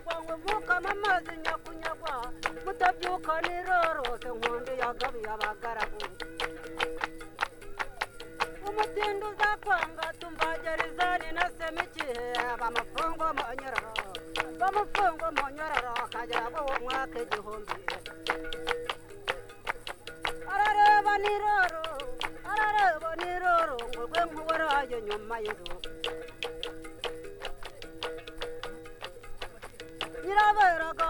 muvukamo amazi nyakunyagwa mutabyuka nirorose nkonde yagabiye abagaragu umutindi uzakwanga tumbagerizani na semikihe bamufungo monyororo bamufungo monyororo akagera bo umwaka igihumbi arareba niroro arareba niroro ngo rwe nk'uwarayo nyuma y'urugo nyiraberaga